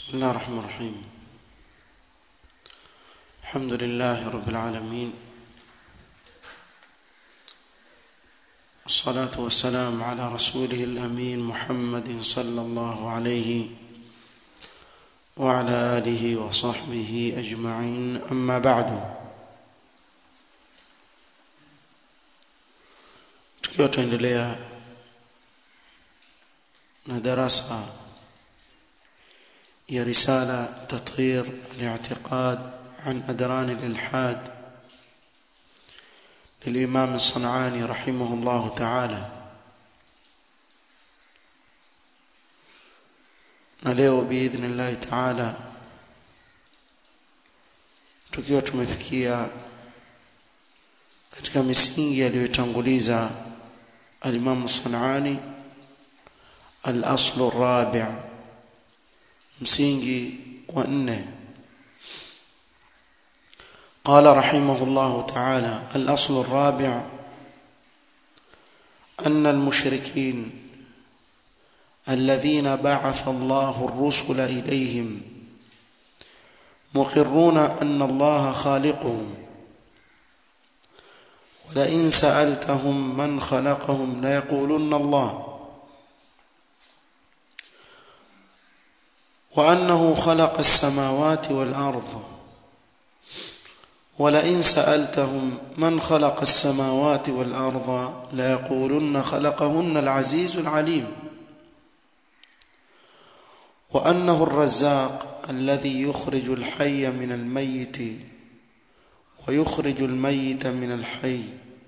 بسم الله الرحمن الرحيم الحمد لله رب العالمين الصلاة والسلام على رسوله الأمين محمد صلى الله عليه وعلى آله وصحبه أجمعين أما بعد tukiwa tuendelea na darasa هي رسالة تطهير الاعتقاد عن أدران الإلحاد للإمام الصنعاني رحمه الله تعالى نلeo بإذن الله تعالى tukiwa tumefikia katika misingi aliyotanguliza al-Imam Sanani al-aslu ar-rabi' msingi wa nne قال رحمه الله تعالى الأصل الرابع أن المشركين الذين بعث الله الرسل إليهم مقرون أن الله خالقهم ولئن سألتهم من خلقهم ليقولن الله وأنه خلق السماوات والأرض ولئن سألتهم من خلق السماوات والأرض ليقولن خلقهن العزيز العليم وأنه الرزاق الذي يخرج الحي من الميت ويخرج الميت من الحي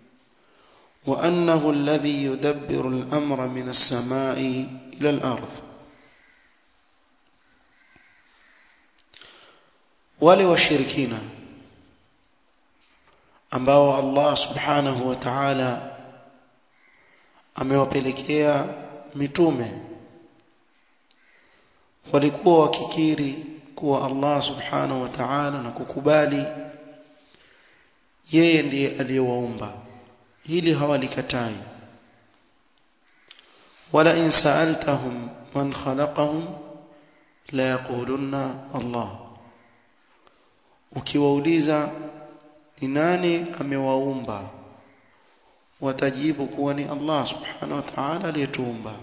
وأنه الذي يدبر الأمر من السماء إلى الأرض wale washirikina ambao Allah subhanahu wa ta'ala amewapelekea mitume walikuwa wakikiri kuwa Allah subhanahu wa ta'ala na kukubali yeye ndiye aliyewaumba hili hawalikatai wala in sa'altahum man khalaqahum la yaqulunna Allah ukiwauliza ni nani amewaumba watajibu kuwa ni Allah subhanahu wa ta'ala aliyetuumba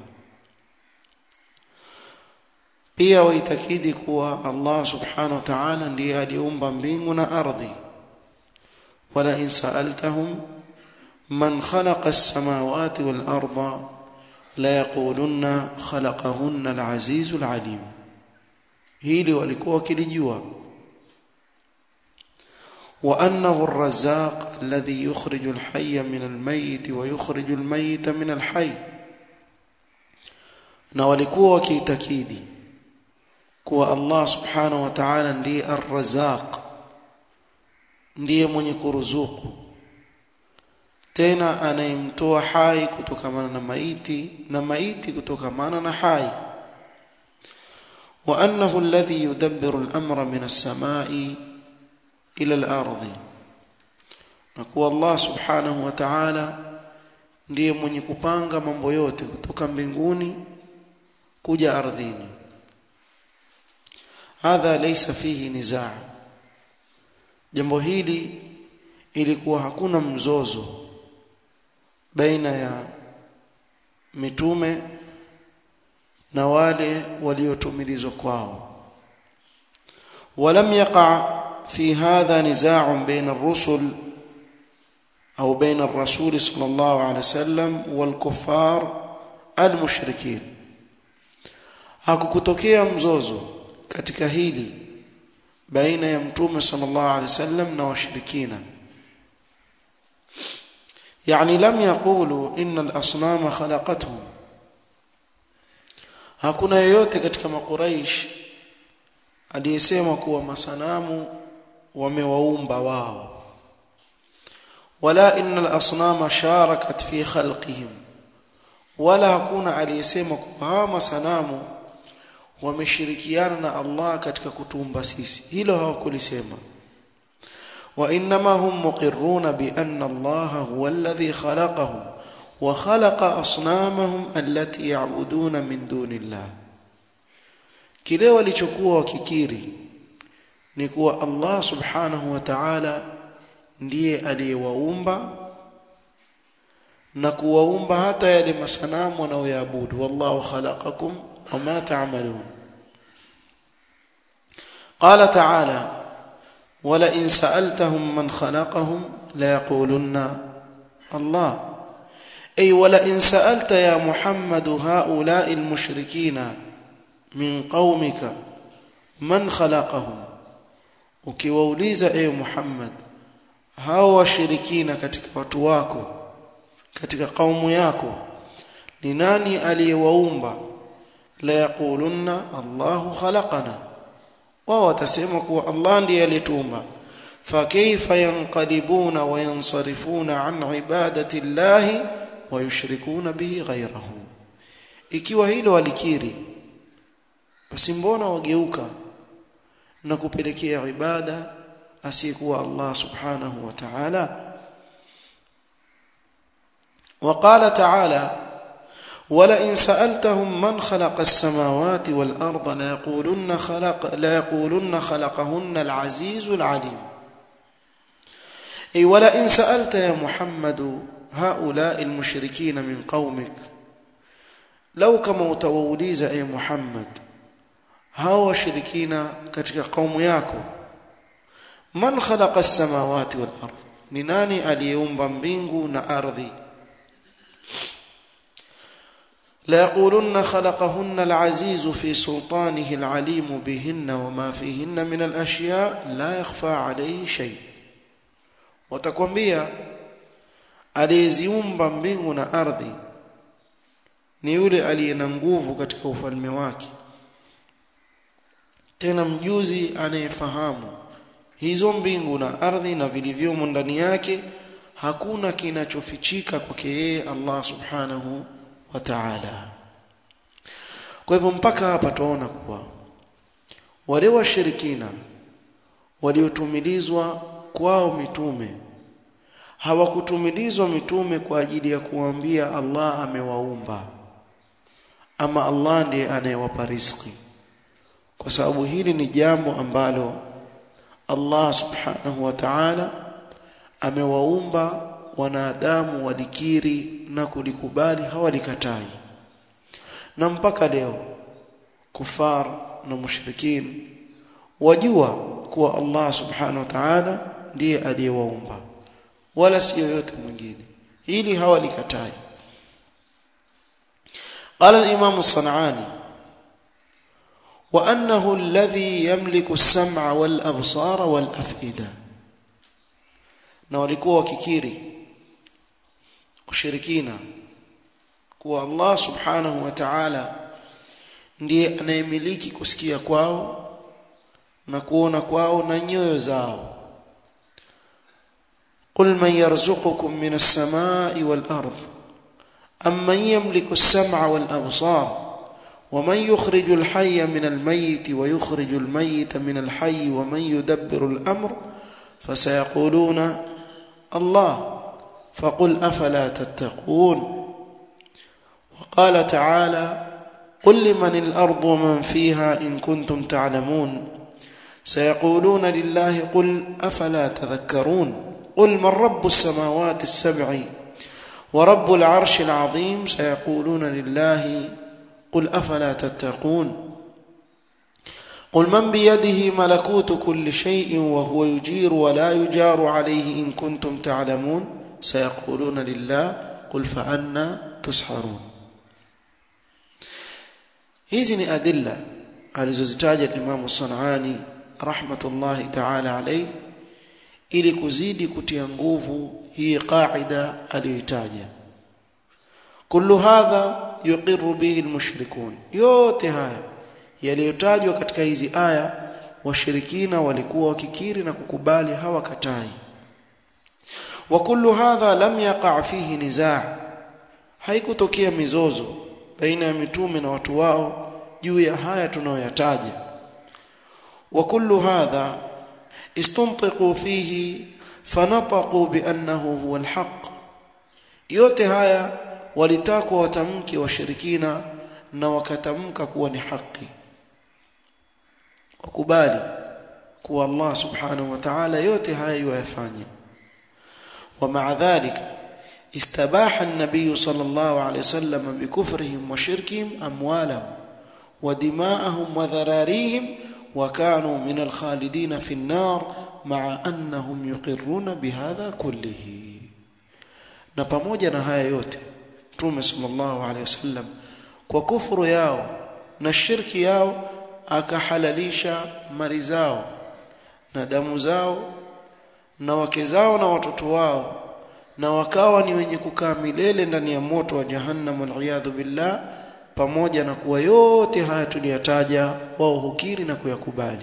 pia waitakidi kuwa Allah subhanahu wa ta'ala ndiye aliumba mbingu na ardhi wala in sa'altahum man khalaqa as-samawati wal arda la yaqulunna khalaqahunna al-aziz al-alim hili walikuwa wakilijua وأنه الرزاق الذي يخرج الحي من الميت ويخرج الميت من الحي na walikuwa wakiitakidi kuwa Allah subhanahu wa ta'ala ndiye ar-razzaq ndiye mwenye kuruzuku tena anayemtoa hai kutokamana na maiti na maiti kutokamana na hai wa annahu alladhi yudabbiru al-amra min as-sama'i ila al-ardhi na kuwa Allah subhanahu wa ta'ala ndiye mwenye kupanga mambo yote kutoka mbinguni kuja ardhini hadha laysa fihi nizaa jambo hili ilikuwa hakuna mzozo baina ya mitume na wale waliotumilizwa kwao ولم يقع في هذا نزاع بين الرسل أو بين الرسول صلى الله عليه وسلم والكفار المشركين hakukutokea mzozo katika hili baina ya mtume sallallahu alaihi wasallam na washirikina yani lam yaqulu inna al-asnama khalaqatuhum hakuna yeyote katika makuraish aliyesema kuwa masanamu wamewaumba wao wala innal asnama sharakat fi khalqihim wala hakuna aliyesema kuwa hawa masanamu wameshirikiana na Allah katika kutumba sisi hilo hawakulisema wa inma hum muqirruna bi anna Allah huwa alladhi khalaqahum wa khalaqa asnamahum allati ya'buduna min dunillah kile walichokuwa wakikiri ni kuwa Allah subhanahu wa ta'ala ndiye aliyewaumba na kuwaumba hata yale masanamu wanaoyaabudu wallahu khalaqakum wama ta'malun qala ta'ala wala in sa'altahum man khalaqahum la yaqulunna Allah ay wala in sa'alta ya Muhammad haula'i al-mushrikina min qaumika man khalaqahum ukiwauliza ewe Muhammad hao washirikina katika watu wako katika kaumu yako ni nani aliyewaumba la yaqulunna Allahu khalaqana wao watasema kuwa Allah ndiye aliyetuumba fakaifa yanqalibuna wa yansarifuna an ibadati Allah wa yushrikuna bihi ghayrahu ikiwa hilo walikiri basi mbona wageuka na kupelekea ibada asiyekuwa Allah subhanahu wa ta'ala وقال تعالى ولئن سألتهم من خلق السماوات والأرض ليقولن خلق ليقولن خلقهن العزيز العليم أي ولئن سألت يا محمد هؤلاء المشركين من قومك لو كما utawauliza أي محمد hao washirikina katika kaumu yako man khalaqa as-samawati wal ardh ni nani aliyeumba mbingu na ardhi لا يقولن خلقهن العزيز في سلطانه العليم بهن وما فيهن من الأشياء لا يخفى عليه شيء watakwambia aliyeziumba mbingu na ardhi ni yule aliye na nguvu katika ufalme wake tena mjuzi anayefahamu hizo mbingu na ardhi na vilivyomo ndani yake hakuna kinachofichika kwake yeye Allah subhanahu wa ta'ala kwa hivyo mpaka hapa tuona kuwa wale washirikina waliotumilizwa kwao mitume hawakutumilizwa mitume kwa ajili ya kuambia Allah amewaumba ama Allah ndiye anayewapa riziki kwa sababu hili ni jambo ambalo Allah subhanahu wa ta'ala amewaumba wanadamu walikiri na kulikubali hawalikatai na mpaka leo kufar na mushrikin wajua kuwa Allah subhanahu wa ta'ala ndiye aliyewaumba wala si yoyote mwingine hili hawalikatai قال الإمام الصنعاني وأنه الذي يملك السمع والأبصار والأفئدة na walikuwa wakikiri ushirikina kuwa Allah subhanahu wa ta'ala ndiye anayemiliki kusikia kwao na kuona kwao na nyoyo zao قل من يرزقكم من السماء والأرض أم من يملك السمع والأبصار ومن يخرج الحي من الميت ويخرج الميت من الحي ومن يدبر الأمر فسيقولون الله فقل أفلا تتقون وقال تعالى قل لمن الأرض ومن فيها إن كنتم تعلمون سيقولون لله قل أفلا تذكرون قل من رب السماوات السبع ورب العرش العظيم سيقولون لله قل أفلا تتقون قل من بيده ملكوت كل شيء وهو يجير ولا يجار عليه إن كنتم تعلمون سيقولون لله قل فأنا تسحرون hizi ni adilla alizozitaja Imam Sanani rahmatullahi ta'ala alayhi ili kuzidi kutia nguvu hii qaida aliyoitaja kullu hadha yuqirru bihi almushrikun yote haya yaliyotajwa katika hizi aya washirikina walikuwa wakikiri na kukubali hawakatai wa kullu hadha lam yaqa fihi nizaa haikutokea mizozo baina ya mitume na watu wao juu ya haya tunayoyataja wa kullu hadha istuntiqu fihi fanataqu biannahu huwa alhaq yote haya walitakwa watamke washirikina na wakatamka kuwa ni haki kubali kuwa Allah subhanahu wa ta'ala yote haya yafanya ومع ذلك استباح النبي صلى الله عليه وسلم بكفرهم وشركهم أموالهم ودماءهم وذراريهم وكانوا من الخالدين في النار مع أنهم يقرون بهذا كله na pamoja na haya yote Mtume sallallahu alaihi wasallam kwa kufuru yao na shirki yao akahalalisha mali zao na damu zao na wake zao na watoto wao na wakawa ni wenye kukaa milele ndani ya moto wa jahannam waliyadhu billah pamoja na kuwa yote haya tuliyataja wao hukiri na kuyakubali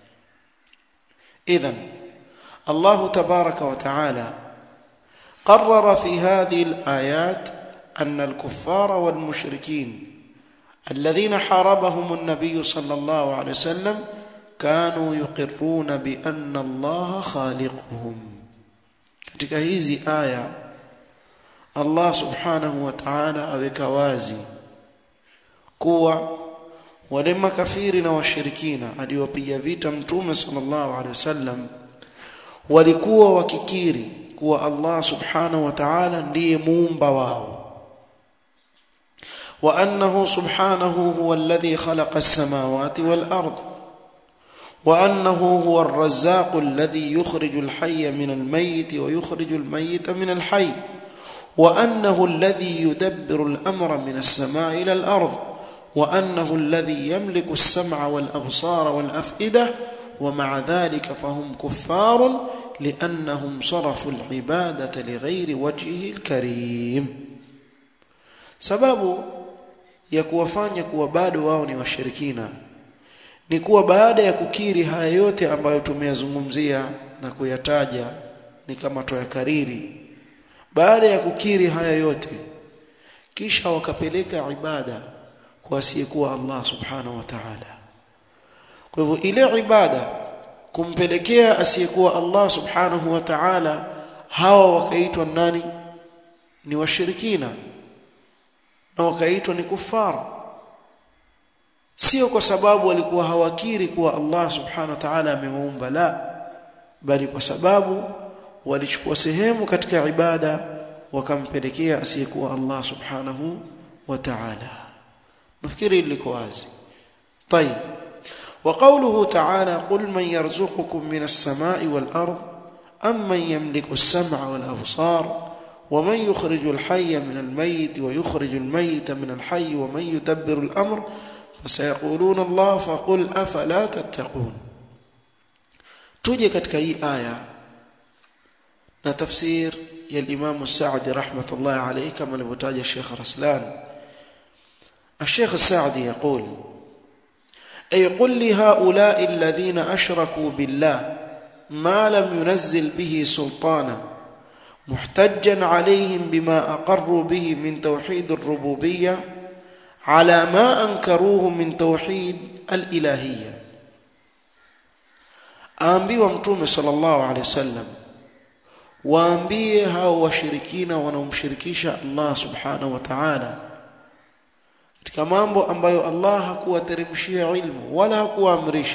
idhan Allah tabaraka wa taala قرر في هذه الآيات أن الكفار والمشركين الذين حاربهم النبي صلى الله عليه وسلم كانوا يقرون بأن الله خالقهم katika hizi aya Allah subhanahu wa ta'ala aweka wazi kuwa wale makafiri na washirikina aliwapiga vita mtume sallallahu alaihi wasallam walikuwa wakikiri kuwa Allah subhanahu wa ta'ala ndiye muumba wao wa annahu subhanahu huwa alladhi khalaqa as-samawati wal ard wa annahu huwa ar-razzaq alladhi yukhriju al-hayya min al-mayyit wa yukhriju al-mayyita min al-hayy wa annahu alladhi yudabbiru al-amra min as-sama'i ila al-ard wa annahu alladhi yamliku as-sam'a wal-absara wal-af'idah ومع ذلك فهم كفار لأنهم صرفوا العبادة لغير وجهه الكريم sababu ya kuwafanya kuwa bado wao ni washirikina ni kuwa baada ya kukiri haya yote ambayo tumeyazungumzia na kuyataja ni kama toyakariri baada ya kukiri haya yote kisha wakapeleka ibada kwa asiyekuwa Allah subhanahu wa ta'ala kwa hivyo ile ibada kumpelekea asiyekuwa Allah subhanahu wa ta'ala hawa wakaitwa nani ni washirikina na wakaitwa ni kufara sio kwa sababu walikuwa hawakiri kuwa Allah subhanahu wa ta'ala amewaumba la bali kwa sababu walichukua sehemu katika ibada wakampelekea asiyekuwa Allah subhanahu wa ta'ala nafikiri liko wazi طيب وقوله تعالى قل من يرزقكم من السماء والأرض أم من يملك السمع والأبصار ومن يخرج الحي من الميت ويخرج الميت من الحي ومن يدبر الأمر فسيقولون الله فقل أفلا تتقون تجي katika hii aya na tafsir ya al-Imam Sa'di rahmatullah alayhi kama alivyotaja Sheikh Raslan الشيخ السعدي يقول أي قل لهؤلاء الذين أشركوا بالله ما لم ينزل به سلطانا محتجا عليهم بما أقروا به من توحيد الربوبية على ما أنكروه من توحيد الإلهية aambiwa mtume sallallahu alaihi wasallam waambie hao washirikina wanaomshirikisha Allah subhanahu wa ta'ala katika mambo ambayo Allah hakuwateremshia ilmu wala hakuwaamrisha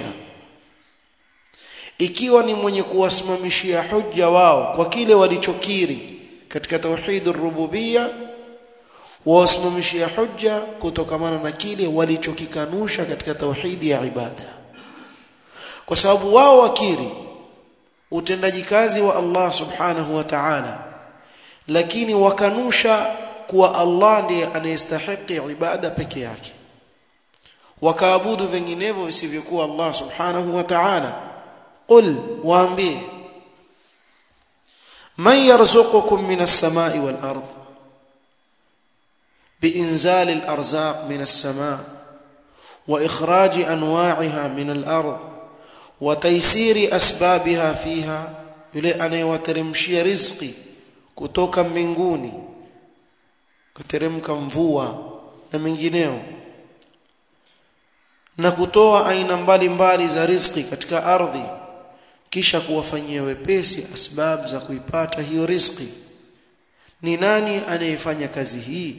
ikiwa ni mwenye kuwasimamishia hujja wao kwa kile walichokiri katika tauhid rububia wawasimamishia hujja kutokamana na kile walichokikanusha katika tauhidi ya ibada kwa sababu wao wakiri utendaji kazi wa Allah subhanahu wa ta'ala lakini wakanusha kuwa Allah ndiye anayestahiki ibada peke yake wakaabudu vinginevyo visivyokuwa Allah subhanahu wa ta'ala qul waambie man yarzuqukum minas samai wal ardh بإنزال الأرزاق من السماء وإخراج أنواعها من الأرض وتيسير أسبابها فيها yule anayewateremshia riziki kutoka mbinguni kuteremka mvua na mengineo na kutoa aina mbalimbali za riziki katika ardhi kisha kuwafanyia wepesi asbab za kuipata hiyo riziki ni nani anayefanya kazi hii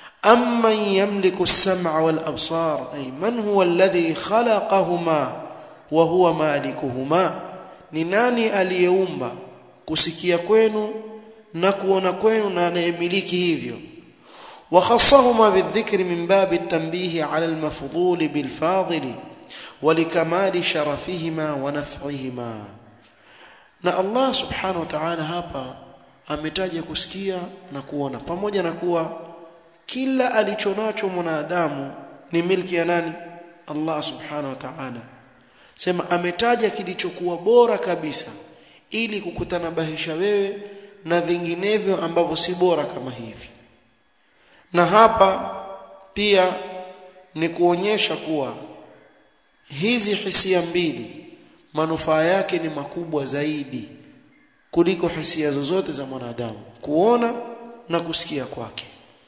amman yamliku as-sam'a wal absar ay man huwa alladhi khalaqahuma wa huwa malikuhuma ni nani aliyeumba kusikia kwenu na kuona kwenu na anayemiliki hivyo وخصهما بالذكر من باب التنبيه على المفضول بالفاضل ولكمال شرفهما ونفعهما na Allah subhanahu wa ta'ala hapa ametaja kusikia na kuona pamoja na kuwa kila alichonacho mwanadamu ni milki ya nani Allah subhanahu wa ta'ala sema ametaja kilichokuwa bora kabisa ili kukutanabahisha wewe na vinginevyo ambavyo si bora kama hivi na hapa pia ni kuonyesha kuwa hizi hisia mbili manufaa yake ni makubwa zaidi kuliko hisia zozote za mwanadamu kuona na kusikia kwake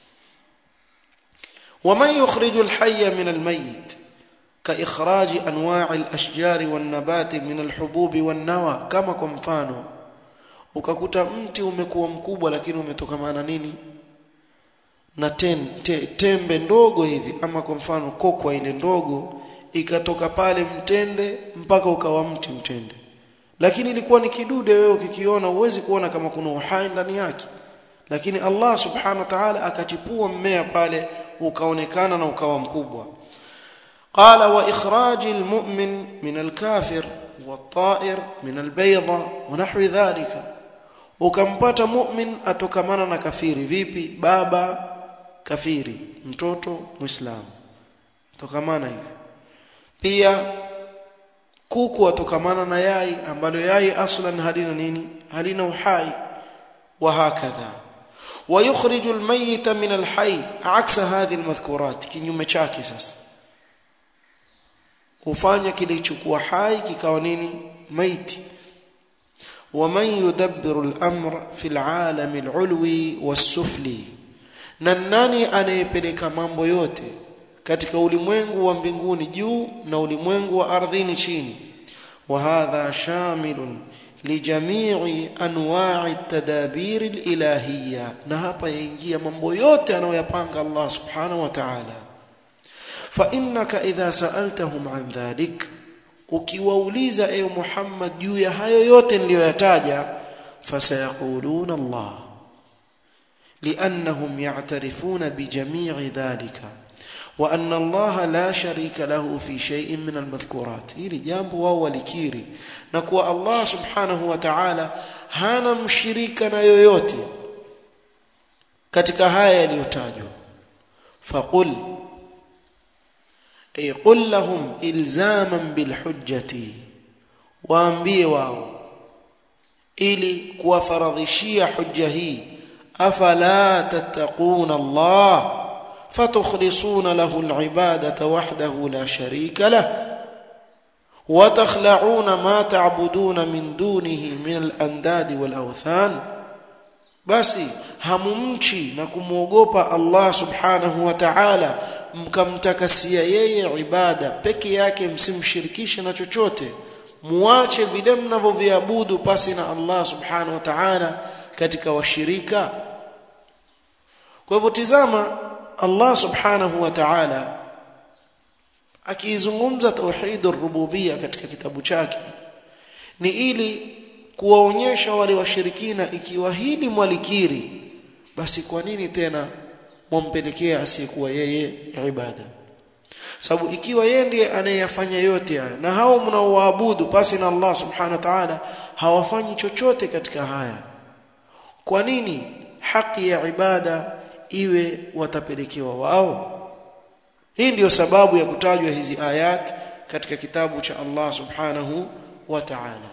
ومن يخرج الحي من الميت كإخراج أنواع الأشجار والنبات من الحبوب والنوى كما kwa mfano ukakuta mti umekuwa mkubwa lakini umetokamana nini na ten, te, tembe ndogo hivi ama kwa mfano kokwa ile ndogo ikatoka pale mtende mpaka ukawa mti mtende lakini ilikuwa ni kidude wewe ukikiona uwezi kuona kama kuna uhai ndani yake lakini Allah subhanahu wa ta'ala akachipua mmea pale ukaonekana na ukawa mkubwa qala wa ikhraj almu'min min alkafir والطائر من البيضة ونحو ذلك ukampata mu'min atokamana na kafiri vipi baba kafiri mtoto muislamu tokamana hivi pia kuku atokamana na yai ambalo yai aslan halina nini halina uhai wa hakadha ويخرج الميت من الحي عكس هذه المذكورات kinyume chake sasa ufanya kilichokuwa hai kikawa nini maiti ومن يدبر الامر في العالم العلوي والسفلي na nani anayepeleka mambo yote katika ulimwengu wa mbinguni juu na ulimwengu wa ardhini chini وهذا شامل لجميع انواع التدابير الالهيه na hapa yaingia mambo yote anayoyapanga Allah subhanahu wa ta'ala فانك اذا سالتهم عن ذلك ukiwauliza ewe Muhammad juu ya hayo yote niliyoyataja fasayaquluna Allah لانهم يعترفون بجميع ذلك وان الله لا شريك له في شيء من المذكورات hili jambo wao walikiri na kuwa Allah subhanahu wa ta'ala hana mshirika na yoyote katika haya yaliyotajwa faqul ay qul lahum ilzaman bilhujjati waambie wao ili kuwafaradhishia hujja hii afala tattaquna Allah فتخلصون له العبادة وحده لا شريك له وتخلعون ما تعبدون من دونه من الأنداد والأوثان basi hamumchi na kumwogopa Allah subhanahu wa ta'ala mkamtakasia yeye ibada peke yake msimshirikishe na chochote muache vile mnavyoviabudu pasi na Allah subhanahu wa ta'ala katika washirika kwa hivyo tizama Allah subhanahu wa ta'ala akizungumza tauhid ar-rububiyya katika kitabu chake ni ili kuwaonyesha wale washirikina ikiwa hili mwalikiri basi kwa nini tena mwampelekea asiyekuwa yeye ibada sababu ikiwa yeye ndiye anayeyafanya yote haya na hao mnaoabudu pasi na Allah subhanahu wa ta'ala hawafanyi chochote katika haya kwa nini haki ya ibada iwe watapelekewa wao hii ndiyo sababu ya kutajwa hizi ayat katika kitabu cha Allah subhanahu wa ta'ala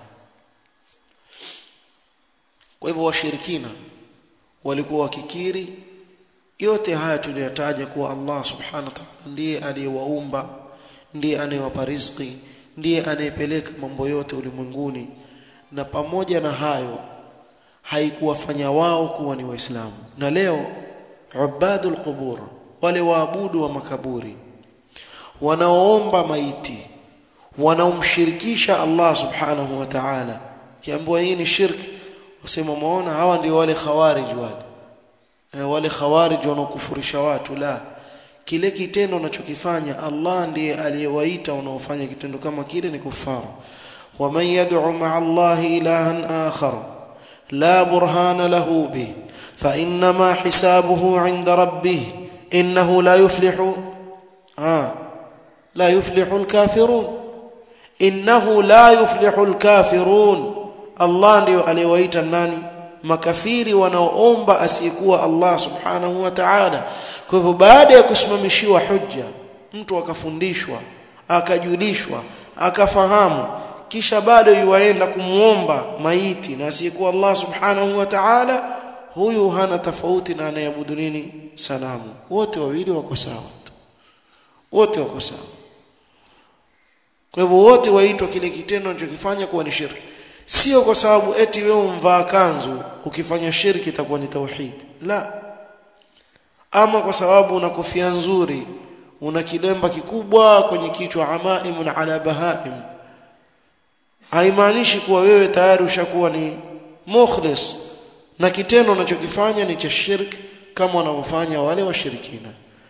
kwa hivyo washirikina walikuwa wakikiri yote haya tuliyotaja kuwa Allah subhanahu wa ta'ala ndiye aliyewaumba ndiye anayewapa riziki ndiye anayepeleka mambo yote ulimwenguni na pamoja na hayo haikuwafanya wao kuwa ni waislamu na leo ubadul qubur wale waabudu wa makaburi wanaoomba maiti wanaomshirikisha Allah subhanahu wa ta'ala kiambiwa hii ni shirki wasema muona hawa ndio wale khawarij wale e, wale khawarij wanaokufurisha watu la kile kitendo unachokifanya Allah ndiye aliyewaita unaofanya kitendo kama kile ni kufaru waman yad'u ma'a Allah ilahan akhar la burhana lahu bih fa inma hisabuhu 'inda rabbih innahu la yuflihu ah la yuflihu al-kafirun innahu la yuflihu al-kafirun Allah ndiyo aliyewaita nani makafiri wanaoomba asiyekuwa Allah subhanahu wa ta'ala kwa hivyo baada ya kusimamishiwa hujja mtu akafundishwa akajulishwa akafahamu kisha bado yuwaenda kumuomba maiti na asiyekuwa Allah subhanahu wa ta'ala huyu hana tofauti na anayeabudu nini sanamu wote wawili wako sawa wote wako sawa kwa hivyo wote waitwa kile kitendo anachokifanya kuwa ni shirki sio kwa sababu eti wewe umvaa kanzu ukifanya shirki itakuwa ni tauhid la ama kwa sababu una kofia nzuri una kilemba kikubwa kwenye kichwa amaimun ala bahaim haimaanishi kuwa wewe tayari ushakuwa ni mukhlis na kitendo unachokifanya ni cha shirki kama wanavyofanya wale washirikina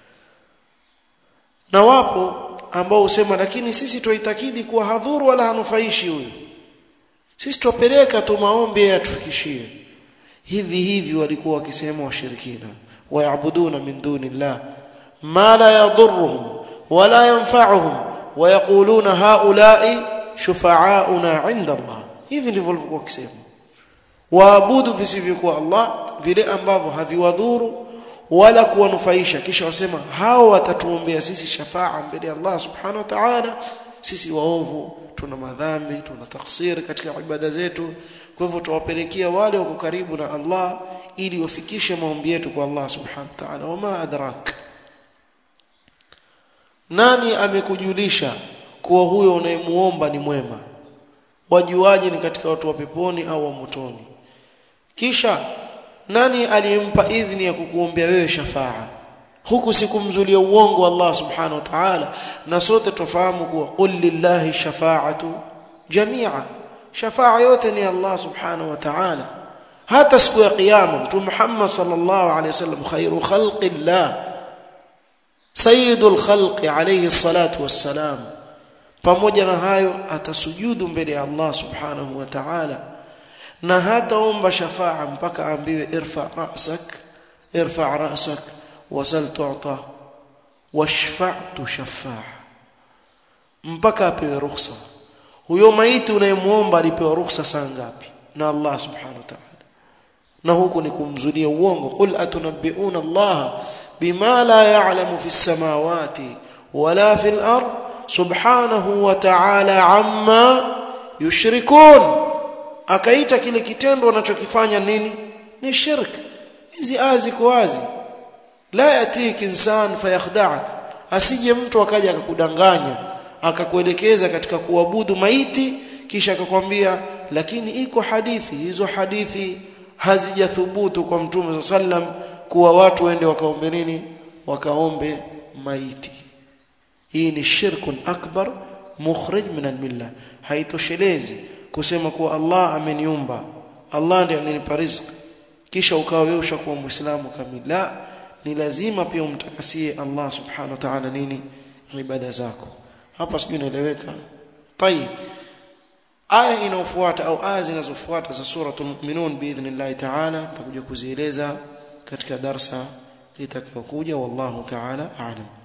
na wapo ambao husema lakini sisi tuitakidi kuwa hadhuru wala hanufaishi huyu sisi tupeleka tu maombi yatufikishie hivi hivi walikuwa wakisema washirikina wayabuduna min duni llah ma la yadurruhum wala yanfa'uhum wayaquluna haula'i shufa'auna 'inda Allah hivi ndivyo walikuwa wakisema waabudu visivyokuwa Allah vile ambavyo haviwadhuru wala kuwanufaisha kisha wasema hao watatuombea sisi shafaa mbele ya Allah subhanahu wa ta'ala sisi waovu tuna madhambi tuna taksiri katika ibada zetu kwa hivyo tuwapelekea wale wako karibu na Allah ili wafikishe maombi yetu kwa Allah subhanahu wa ta'ala wama adrak nani amekujulisha kuwa huyo unayemuomba ni mwema wajuaje ni katika watu wa peponi au wa motoni kisha nani aliyempa idhini ya kukuombea wewe shafaa huku sikumzulia uongo Allah subhanahu wa ta'ala na sote tufahamu kuwa qul lillahi shafa'atu jami'a shafaa yote ni Allah subhanahu wa ta'ala hata siku ya kiyama mtume Muhammad sallallahu alayhi wasallam khairu khalqillah sayyidul khalqi alayhi salatu wassalam pamoja na hayo atasujudu mbele ya Allah subhanahu wa ta'ala na hataomba shafaa mpaka aambiwe irfa ra'sak irfa ra'sak wasal tu'ta washfa' tushaffa' mpaka apewe ruhusa huyo maiti unayemuomba alipewa ruhusa saa ngapi na Allah subhanahu wa ta'ala na huku ni kumzulia uongo qul atunabbi'una Allah bima la ya'lamu fi samawati wala fil ard subhanahu wa ta'ala amma yushrikun akaita kile kitendo anachokifanya nini ni shirk hizi aya ziko wazi la yatiki insan fayakhda'ak asije mtu akaja akakudanganya akakuelekeza katika kuabudu maiti kisha akakwambia lakini iko hadithi hizo hadithi hazijathubutu kwa mtume sallam kuwa watu waende wakaombe nini wakaombe maiti hii ni shirkun akbar mukhrij min almilla haitoshelezi kusema kuwa Allah ameniumba Allah ndiye ananipa riziki kisha ukawa wewe ushakuwa muislamu kamili la ni lazima pia umtakasie Allah subhanahu wa ta'ala nini ibada zako hapa sijui inaeleweka tayib aya inayofuata au aya zinazofuata za suratul mu'minun biidhnillah ta'ala tutakuja kuzieleza katika darsa itakayokuja wallahu ta'ala a'lam